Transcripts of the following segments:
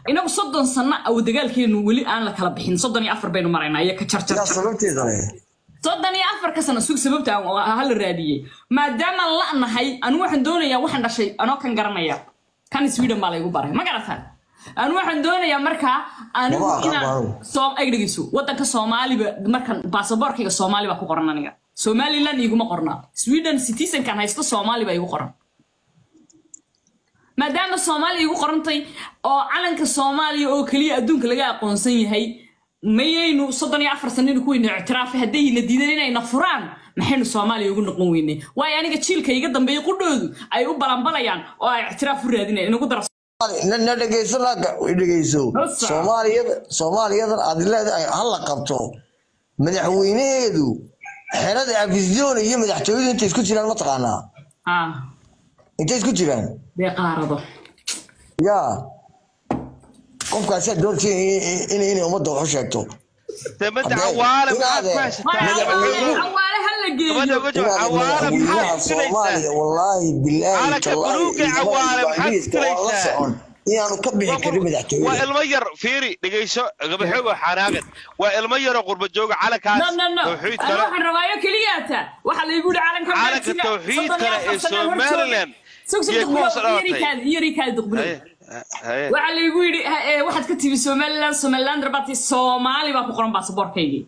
inagu soddon sano aw dagaalkeenu weli aan la kala bixin soddon iyo afar baynu maraynaa iyo ka yaa jarjar sababteeda leh soddon iyo afar ka sano sug sababta aan hala raadiyey maadaama la nahay anu waxaan doonayaa waxaan dhashay anoo kan garanaya kan sweden baa laygu baray ma garataan anu waxaan doonayaa markaa anigu Maba aqaan inaan baan. soo ag dhegeyso wadanka soomaaliba markan baasaboorkayga soomaali baa ku qoran aniga somaliland iguma qorna sweden citizenkan haysto soomaali baa igu qoran maadaama soomaaliya igu qorantay oo calanka soomaaliya oo keliya adduunka laga aqoonsan yahay mayaynu soddon iyo afar sanino kuweyna ictiraafay haddayna diidan inayna furaan maxaynu soomaaliya ugu noqon weynay waayo aniga jiilka iga dambeeya qudhoodu ay u balanbalayaan oo ay ictiraaf u raadinayan inagu dara na na dhegeyso laaga dhegeyso Hasa. soomaaliyada soomaaliyadan aad leedahay ha la qabto madaxweynaheedu xerada afisdoon iyo madaxtooyadu intay isku jiraan ma taqaanaa ah intay isku jiraan dee qaarado yaa qofkaasaa doonta inay ummadda wax u sheegto debadda Haddee- cawaale inaad maxaad ku eh, haysataa madaxweynuhu- xawaale ha la gabadha geeyo uga jawaab cawaale madaxweynaha maxaad soomaaliya filaysaa wallaahi bilaahi Calanka tallaahi buluugga cawaale maxaad ingiriiska waa la filaysaa? socon inaanu ka bixi karin waa madaxtooyada ilmo yar fiiri dhegeyso gabaxoogo xanaaqan waa ilmo yaroo qurba jooga calankaas no no no tawxiid Ani kale waxaan rabaayo keliyaata waxaa laygu yihi calanka Calanka Maarsiga, tawxiid soddon iyo kale afar ee sano hor Somaliland jooga. Sug, sug, iyo duqbulo, kuwa soo dhalatay. iyarikaadi, iyarikaadi, duqbulo. Haye, haye. waxaa laygu yidhi ha- ee, waxaad ka timi somaliland somaliland rabati soomaali baa ku qoran baasaboorkaygii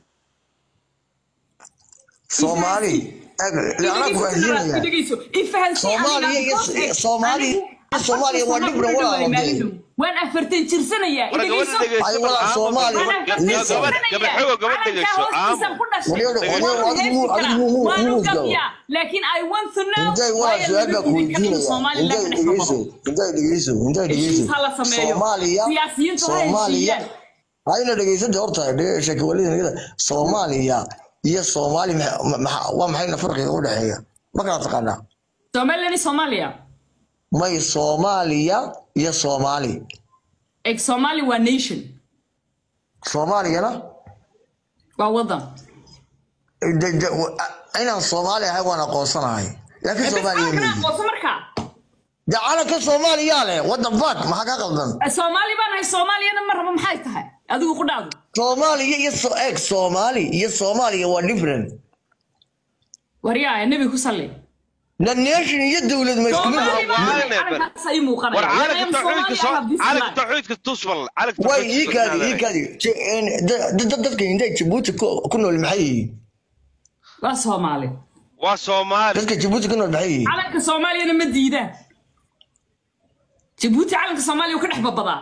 soomaali ag anaa ku fahansiinaya dhegeyso ifahansiin Soomaaliya iyo- Soomaaliya iyo Soomaaliya waa different walaal. waan afartan jirsanayaa War gabadha dhegeyso, Ay, walaal, aamus. Soomaaliya, Waan Listen. afartan Gabadha- jirsanayaa. gabaxoogo, gabadha dhegeyso, Calankaa hoostiisaan aamus. ku dhashay. Waliyo- waliyo, Waan adigu muu- heesi adigu muu- karaa. Waan muu- u gabiyaa. laakiin i want to know intay why walaal ay su-aal baa ku lagu yidhi weydiinaya Somaliland intay ka dhex dhegeyso qabado. intay dhegeyso intay dhegeyso Heshiis ha la sameeyo. soomaaliya Siyaasiyiintu ha soomaaliya heshiiyaan. hayna dhegeysanta horta dhege- sheekawalida soomaaliya iyo soomaali maxa- maxa- waa maxayna farqiga u dhexeeya ma kala taqaanaa somaliland iyo soomaaliya may soomaaliya iyo soomaali eg somali waa nation soomaaliyana waa wadan de- de- wa- inaan soomaali ahay waan aqoonsanahay laakiin soomaaliya kana meyi aqoonso markaa de calanka soomaaliyaa leh waddan fak maxaa ka qaldan soomaali baan ahay soomaaliyana ma rabo maxay tahay adigu ku dhaado soomaaliya iyo so- eeg soomaali iyo soomaaliya waa different waryaa nebi ku salli na nation iyo dowlad ma isku mid Soomaali baan ahay, Waa neber. calankaas ay muuqanaya. war When I calanka am tawxiidka Somali, I soo have this calanka flag. tawxiidka tusbal calanka way tawxiidka ii kaadi ii tusbal. kaadi Je- een, da- da- dadka intay jabuuti ku ku nool maxay yihiin waa soomaali waa soomaali dadka jabuuti ku nool maxay yihiin calanka soomaaliyana ma diidaan jabuuti calanka soomaaliya wuu ka dhex babadaa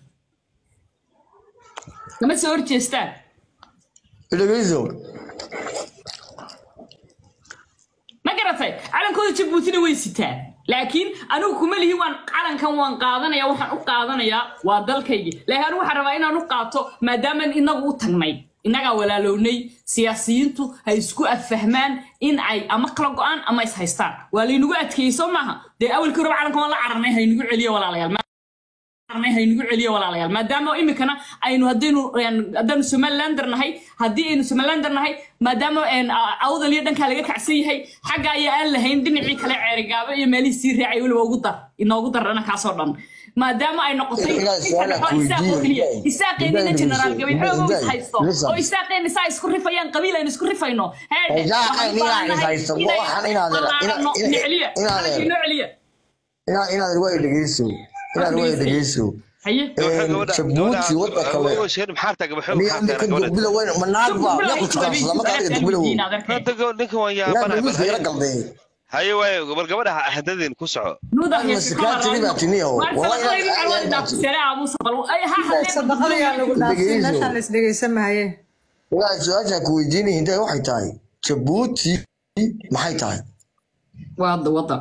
kama soo horjeestaan dhegeyso ma garatay calankooda jabuutina way sitaan laakiin anigu kuma lihi waan calankan waan qaadanaya waxaan u qaadanayaa waa dalkaygii laakiin anigu waxaan rabaa inaan u qaato maadaamaan inagu u tagnay innagaa walaalownay siyaasiyiintu ha isku affahmaan in ay ama kala go-aan ama is haystaan waa laynagu adkeeyey soo maaha dee awalkii hore calankan waan la cararnay haynagu celiyo walaalayaal cararnay haynagu celiyo walaalayaal maadaama iminkana aynu haddaynu een, haddaanu somalilander nahay haddii aynu somalilander nahay maadaama een, a- awdal iyo dhankaa laga kacsan yahay xagga ayaa aan lahayn dhinacii kale ceerigaabo iyo meelihii sii raacay weliba ugu dar inoogu dar dhanakaasoo dhan maadaama ay noqotay Ilaahay su'aalaha ku isaaq oo keliya weydiiyo. isaaqeenina Ilaahay generaal listen. gabayxoogo is Ilaahay, haysto listen. oo isaaqeena saa isku rifayaan qabiil aynu isku rifayno heedhe Isaaqeen waxaan inaan u is baahannahay haysto, inay waxaan inaad- ballaarano. ina- ina- Niceliya, inaad- calankii noo celiya inaad inaad way dhegeyso inaad way dhegeyso haye Een, jabuuti wadda kale maxaarta gabaxoogo niyo ninka duqbila weyn manaag baa yaa ku tukaansada marka adiga duqbila weyn ninka waan yaa duqbilka yara yaabanahay galday haye waaye bal gabadha hadadeen ku soco sadaqada yaa lagu dhaafay meeshaan la isdhegeysan maaye ilaa su-aasha ku weydiinaya intay waxay tahay jabuuti maxay tahay wada wada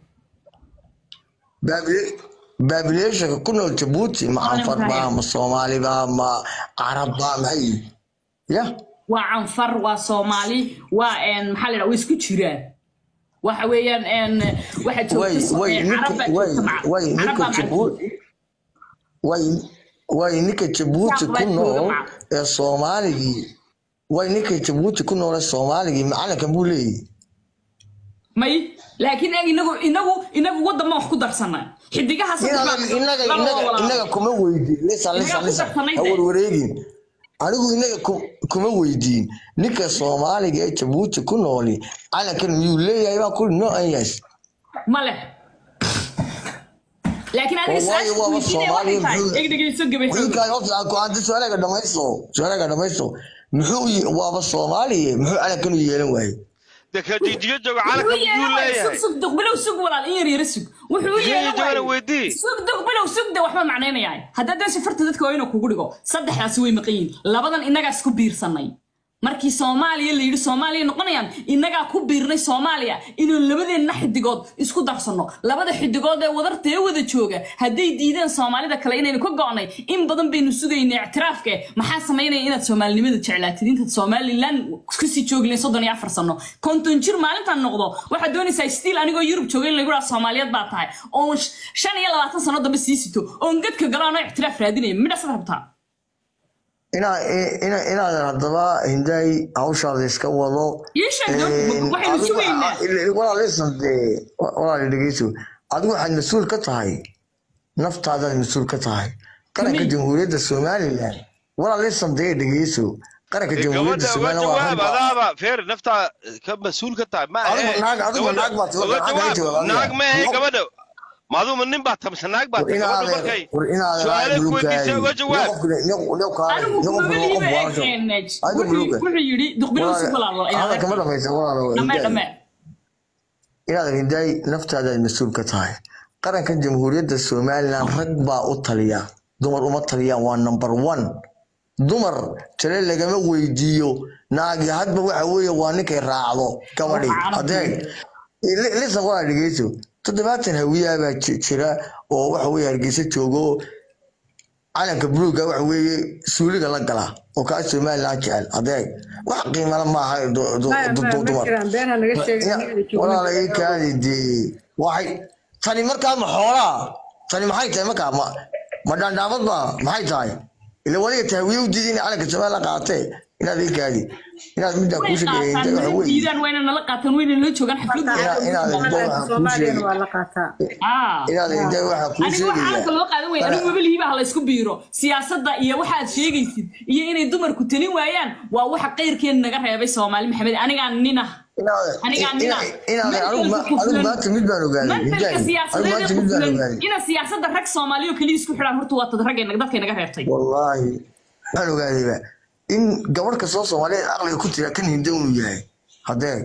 baabileeshanka ku nool jabuuti ma anfar baa ma soomaali baa ma carab baa maxay yihiin ya waa canfar waa soomaali waa een maxaa la yidhaha way isku jiraan waxa weeyaan een waxa way joogta way een, carab ninka baa way joogta maca- way carab ninka baa maca jabuuti way way ninka jabuuti Isaaq baa ku jooga nool maca. ee soomaaligii way ninka jabuuti ku nool ee soomaaligii macalinkan buu leeyahay may laakiin eeg inagu inagu inagu waddan baan wax ku darsanay xidigaha saddex inaga baan- inaga laba inaga walaalo. inaga kuma weydiin lisa lisa Inaga ku lisa darsanay ha dee. warwareegin anigu inaga ku- kuma weydiin ninka soomaaliga ee jabuuti ku nooli calankan miyuu leeyahay baa kuli no an yes ma leh laakiin adiga Waayo, su-aasha waaba weydiinaya waxay Soomaaliya, tahay muxuu- eg dhegeyso gabayso wiilkaan horta aan ku hadda su-aalaga dhamaysto su-aalaga dhamaysto muxuu yi- waaba soomaaliya muxuu calankan u yeelan waayey dee ka jijiga jooga wuxuu calanka miyuu yeelan sug leeyahay sug duqbilow sug walaal in yar yara sug wuxuu Jijiga yeelan joogana waayey weydii sug duqbilow sug de waxba macnaynayaa haddaad dan sifarta dadka waa inuu kugu dhigo saddexdaasi way maqan yihiin labadan innagaa isku biirsanay markii soomaaliya la yidhi soomaaliya noqonayaan innagaa ku biirnay soomaaliya inuu labadeenna xidigood isku darsanno labada xidigood ee wadarta ee wada jooga hadday diideen soomaalida kale inaynu ka go'nay in badan baynu sugaynay ictiraafka maxaa samaynaya inaad soomaalinimada jeclaatid intaad somalilan kasii joogleen soddon iyo afar sano konton jir maalintaan noqdo waxaad doonaysaa stiil anigoo yurub jooga in lagu dhaha soomaaliyeed baa tahay oon sh- shan iyo labaatan sano dambe sii sito oon gadka galo anoo ictiraaf raadinaya midhaasad rabtaa inaa ina inaadan haddaba hindaay hawshaada iska wado ii sheeg waxaynu sugaynaa walaalisan dee walaali dhegeyso adigu waxaad mas-uul ka tahay naftaadaad mas-uul ka tahay qaranka Kamid. jamhuuriyadda somalilan walaalisan dee dhegeyso qaranka jamhuuriyadda gabadha uga somalilan waa jawaab rag baa- adaaba feer naftaa ka mas-uul ka tahay ma Adigu ahe. naag- adigu Gabadha- naag baad tahay, uga naag baa jawaab. jawaab, naag ma ahe adiga. gabadha maaduma nin baa tamse naag baa war tahay gabadha inaadan markay war inaadan su-aale aad ku weydiisay uga jawaab anigu kumabaliiba eegeenej wuxuu yidhi duqbilow sug walaalo hadalka ma dhamaysa walaalo dhamee Hindaay. dhamee inaad hindaay naftaadaad mas-uul ka tahay qarankan jamhuuriyadda somalilan rag baa u taliya dumar uma taliyaan waa number one dumar tale lagama weydiiyo naagi hadba waxa weeye waa ninkay raacdo gabadhi Waa carab. hadee lisan waa dhegeyso toddobaatan hawiyaa baa ji- jira oo waxa weye hargeysa joogo calanka buluuga waxa weeye suuliga la gala oo kaa somalilan jecel hadee wax qiimala maaha du- du- maya du- maya du- ma dumar jiraan been ha naga sheegin aniga joogin. walaala ii kaadi dee waxay tani markaa ma xoolaa tani maxay tahay markaa ma ma dhaandhaamad ba maxay tahay ila waliga tahwiye u diiday inay calanka somalilan qaatee inaad ii kaadi inaad middaa way kuu sheegaya qaataan waxa mana weeye diidaan wayna nala qaataan wayna nala joogaan xafladda Ina- inaad Calanka waxaan kuu Soomaaliyana sheegay waa la qaataa ah inaad hinday waxaa kuu anigu wax calanka sheegaya loo qaadan waya anigu mabalihiiba ha laysku biiro siyaasadda iyo waxa aad sheegaysid iyo inay dumarku talin waayaan waa waxa qayrkeen naga reebay soomaali maxamed anigaa nin ah Aniga anina. inaad anigu ma- anigu maanta mid baan ogaaday mantalka hinday anigu siyaasadeed maanta ee mid baan kufulan ogaaday ina siyaasadda rag soomaaliyo keliya isku xidhaan horta waa tad ragga dadkay naga reebtay wallaahi waxaan ogaadayba in gabadh kastoo soomaaliyeed aqliga ku tira kan hinda unu yahay haddee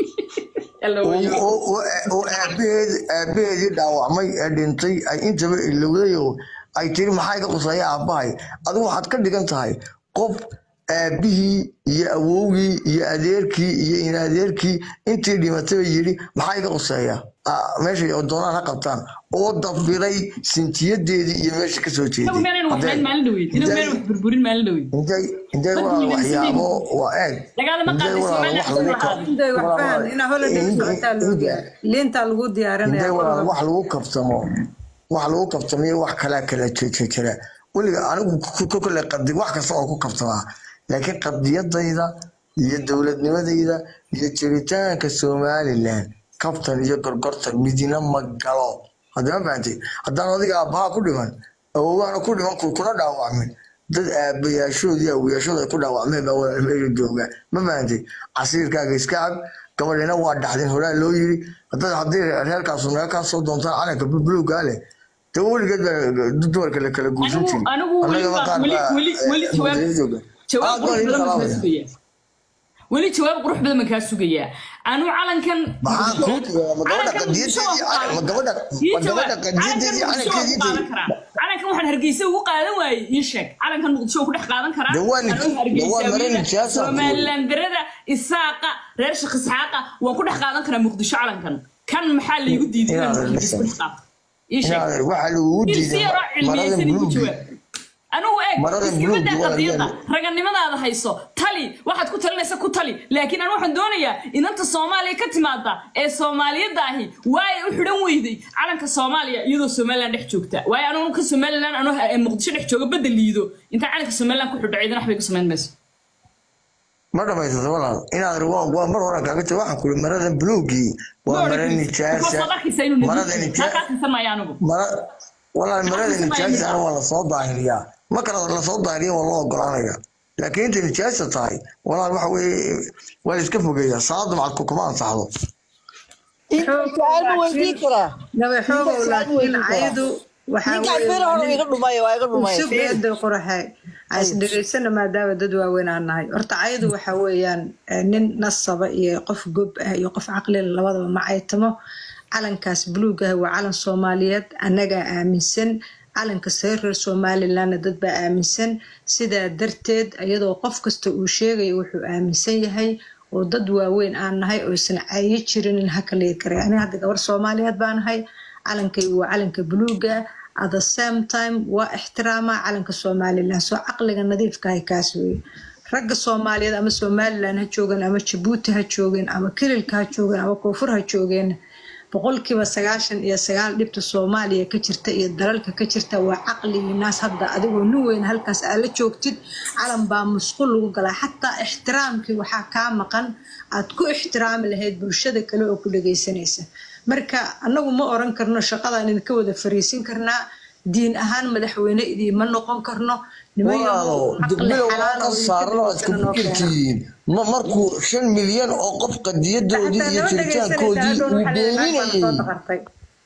Alla oo weeyo. oo- oo- oo aabaheed aabaheedii dhaawacmay ee dhintay ay intaba ilowday oo ay tiri maxaa iga qusaya aabbahay adigu waxaad ka dhigan tahay qof aabihii iyo awowgii iyo adeerkii iyo in adeerkii intii dhimatay yidhi maxaa iga quseeya Ah, meesha oo doonaan ha qabtaan oo dabiray sintiyadeedii iyo meesha ka soo inagu meenaynu wax jeeday meel maalin dhaweyd inagu meenaynu wax burburin maalin dhaweyd intay intay Dadku walaal nimansiday. waxyaabo waa eeg Dagaalama intay qaadaysa, walaal meel wax dhexdooda lagu lahaada. Hinday wax walaal- fahan inaa holiday in- socotaa loo in- diyaar liintaa lagu intay diyaarinaya walaal wax lagu kabtamo wax lagu kabtamayo wax kalaa kala je- jira weliga anigu ku- ku- kule qadi wax kasta oo ku kabtamaa laakiin qadiyadayda iyo dowladnimadayda iyo jiritaanka somalilan kabtan iyo gorgortan midina ma galo haddama fahantay haddaan adiga aabbaha ku dhiman awowaana ku dhiman ku- kuna dhaawacmin dad aabayaashoodii awoyaashooda ay ku dhaawacmeen baa walaal meesha jooga ma fahantay casiirkaaga iska cab gabadhina waa dhaxdin horaa loo yiri haddaad haddii reerkaasu naga kaa soo doontaan calanka buluugaa leh de weligeed baa dumarka la kala guursan Anigu- jirin anigu Annaga weliba- qaar weli- baa, weli- eh, weli jawaab- muslimiin jooga. jawaab Ah, qurux goor badan idin baan kaa salaamaya. sugayaa weli jawaab qurux badan baan kaa sugayaa anu calankan maxaa kuu jira ma gabadha calankan qadiyadeedii muqdisho waan ma ku gabadha qaadan- ii ma gabadha jawaab. qadiyadeedii calankan muqdisho waan ku qaadan calankeedii karaa calankan waxaan hargeysa ugu qaadan waayey ii sheeg calankan muqdisho waan ku dhex qaadan karaa Dee waa nin- Anuu dee waa Hargeysa marin wiila, siyaasa ku weyn. somalilandarada isaaqa reer shaq isxaaqa waan ku dhex qaadan karaa muqdisho calankan kan maxaa laygu diiday inaan Inaad hargeysa ku dhex qaato ii sheeg Inaad- waxaa lagugu si diiday yaroo marada cilmiyeysan igu buluugi jawaab anugu eeg Marada iskama buluuga daa waa qadiyadda yaalo. raganimadaada hayso tali waxaad ku talinaysa ku tali laakiin anu waxaan doonayaa inanta soomaaliya ka timaada ee soomaaliyadda ahi waay u xidhan weyday calanka soomaaliya iyadoo somalilan dhex joogta waayo anu ka somalilan anu muqdisho dhex jooga badda liido intaa calanka somalilan ku xidho ciidan waxbay ku samayn mayso ma dhamaysata walaal inaad waa waa mar hore kaaga tago waxaan kuri marada buluugii waa mara nijaasa marada nijaasa mara walaal marada nijaasa ana waa lasoo daahiriyaa ma kala lasoo daahiriya waa loo ogolaanaya laakiin inta nijaasa tahay walaal waxa weeye waa la iska fogeeyaa salaada macadku kuma ansaxdo su-aal ma weydiin karaa gabaxoogow laakiin caydu waxaa ninkaan bir hore iga dhumay waa iga dhumay sugada qoraxe as dhegaysana maadaama dad waaweyn aan nahay horta caydu waxa weeyaan eh, nin nasaba iyo qof gob ah iyo qof caqlila labadaba ma caytamo calankaas buluug ah waa calan soomaaliyeed annagaa aaminsan calanka sare reer somalilandna dad baa aaminsan sidaa darteed iyadoo qof kasta uu sheegayo wuxuu aaminsan yahay oo dad waaweyn aan nahay oysan cayi jirin in haka leegi karay ani hadda gabar soomaaliyeed baa nahay calankaygu waa calanka buluuga at the same time waa ixtiraama calanka somaliland soo caqliga nadiifkahay kaas weeye ragga soomaaliyeed ama somaliland ha joogeen ama jabuuti ha joogeen ama kililka ha joogeen ama koonfur ha joogeen boqolkiiba sagaashan iyo sagaal dhibta soomaaliya ka jirta iyo dalalka ka jirta waa caqligii naas hadda adigoo nin weyn halkaas aad la joogtid calan baa musqul lagu galaa xataa ixtiraamkii waxaa kaa maqan aad ku ixtiraami lahayd bulshada kale oo ku dhagaysanaysa marka annagu ma oran karno shaqadaan idinka wada fariisin karnaa diin ahaan madaxweyne idiima noqon karno walaalo degmada waa ka saaran oo isku fikirkiin ma markuu shan milyan oo qof qadiyadoodii iyo jiritaankoodii uu beeninayay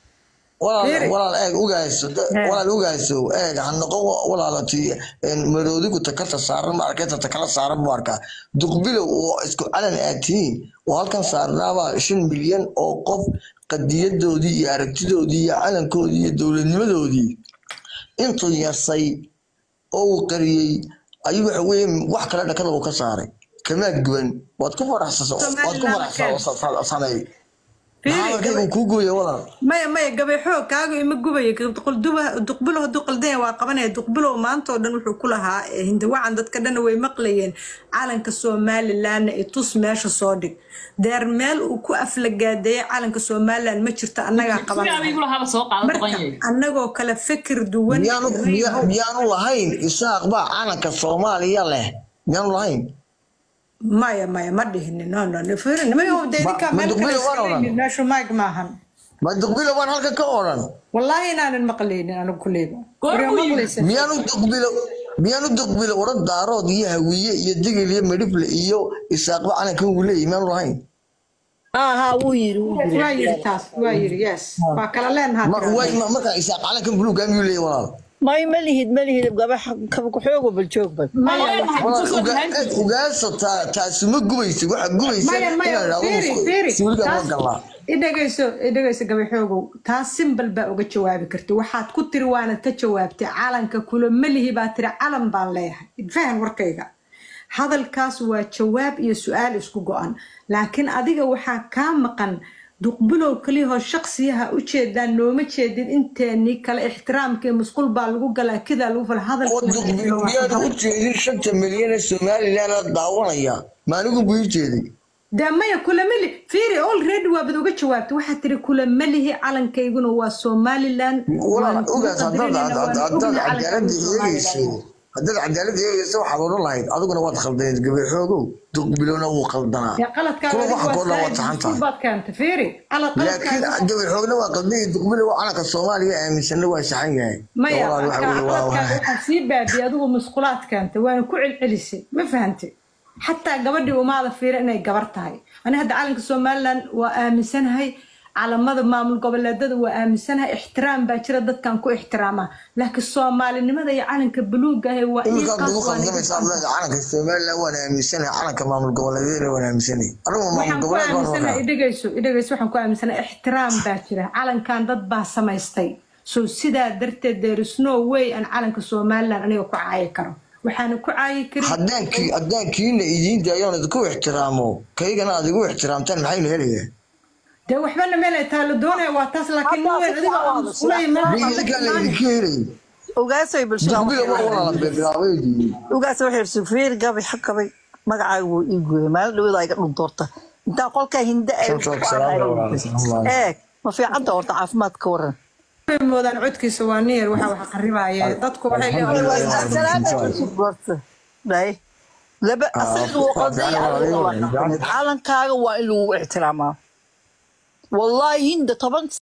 walaal walaal eeg ugaaso walaal ugaaso eeg ha noqon walaalati maroodigu takarta saaran ma arkayta takala saaran mu arkaa duqbilow oo isku calan aad tihiin oo halkan saarnaabaa shan milyan oo qof qadiyadoodii iyo aragtidoodii iyo calankoodii iyo dowladnimadoodii intuu yasay oo uu qariyey ayuu waxa weeye wax kale dhakada uu ka saaray kamaa guban waad ku faraxsasa waad ku faraxsasamay maxaa kuu gooya walaal maya maya gabayxoo kaaga ima gubaya duqbilow hadduu qaldanya waa qabanaya duqbilow maanta oo dhan wuxuu ku lahaa eh, hindawacan dadka dhanna way maqlayeen calanka somalilandna i tus meesha soo dhig deer meel uu ku aflagaadeeyay calanka somaliland ma jirto annagaa qaban marka annagoo kale fikir duwan miyaanu miya- miyaanu lahayn isaaq baa calanka soomaaliya leh miyaanu lahayn maya maya ma dhihini no no no fiirin maya dee Ma- idinkaa ma meel kale duqbilow waan iska odhan. leeyihiin, meeshu maag maahan ma duqbilo waan halkan ka odhan wallaahi inaanan maqlaynin anigu kuleyba Goormuu Waryaa yimid? maqlaysa miyaanu duqbilo miyaanu duqbilo oran daarood iyo hawiye iyo digil iyo medhifle iyo isaaqba calankan uu leeyahy miyaanu lahayn aha wuu yiri wuu yiri waa yiri taas waa yiri yes waa kala leenaha Ma- way- ma- markaa isaaq calankan buluuga miyuu leeyahy walaal may ma lihid ma lihid gabax kabakuxoogo bal joog bal walaal uga- eeg, ugaasa taa taasi ma gubaysa waxa gubaysa maya maya inaan fiiri fiiri idhahdo suuliga ma taas galnaa idhagayso idhagayso gabaxoogow taas simbal baa uga jawaabi karta waxaad ku tiri waanad ka jawaabtay calanka kula malihi baa tiri calan baan leeyahay fahan warkayga hadalkaas waa jawaab iyo su-aal isku go-an laakiin adiga waxaa kaa maqan duqbilow kaliyahoo shaksiyaha u jeedaan nooma jeedin inteenii kale ixtiraamkii musqul baa lagu galaa kidaa lagu fala oo duqbilo miyaanu u jeedin shanta milyan ee somaliland daawanaya maanigu buu ii jeeday dee maya kulamali fiiri already waabad uga jawaabtay waxaad tiri kulamalihi calankayguna waa somaliland walaal waan ogaas ugu haddaad qadarinayna, haddaad waan ognahay cadaaladda calanka eegayso Somaliland. haddaad cadaaladda eegayso waxaad odhan lahayd adiguna waad khaldaneed gabaxoogow duqbilona wuu qaldanaa dee qaladkaa kuwa adigu waxa waa koo dhan waad saa'id, saxan musqul tahay baad keentay fiiri qalad laakiin qaladkaaga gabaxoogna waa qaldan duqbilo waa calanka soomaaliya aaminsanna waa saxan yahay maya walaal waxa weeye waa qaladkaaga waxaa sii baadiyay adigu musqulaad keentay waana ku celcelisay ma fahantay xataa gabadhii umaada fiira inay gabar tahay ani hadda calanka somaliland waa aaminsanahay calamada maamul goboleedada waa aaminsanahay ixtiraam baa jira dadkan ku ixtiraama laakiin soomaalinimada iyo calanka buluuga ah waa ii iminkaad qaas ugu waana khaldamaysaa leeda calanka somaliland waan aaminsanahay calanka maamul goboleedyada waan aaminsanahay anigu maamul waxaan ku goboleed baan aaminsanahay wadaa idhagayso idhagayso waxaan ku aaminsanahay ixtiraam baa jira calankan dad baa samaystay so sidaa darteed there is no way aan calanka somaliland aniga ku caayi karo waxaana ku caayi karin haddaankii haddaankiina idiin daayoon idinku ixtiraamo kaygana aad igu ixtiraamtaan maxaynu helayaa dee waxbana meel ay taalo doonaya waa taas laakiin nin weyn adiga oo musqulay meel ma idinkaa la idinka helay ogaasay bulshada duqbilo waa walaala bilaabay ogaas waxay irsi fiir gabay xakabay magacaaga wuu ii gooyay maalin dhawada iga dhuntoorta intaa qolkaa hinde ay eeg ma fiicanta horta caafimaad ka waran moodaan codkiisa waa niyar waxa wax qaribaya dadku waxay leeyihiin salaada cusub horta dhahay laba Ah, asaga wuu qaldan fiican yahay waa adiga waa fiican. qaldan. calankaaga waa in lagu ixtiraamaa wallahi hinda toban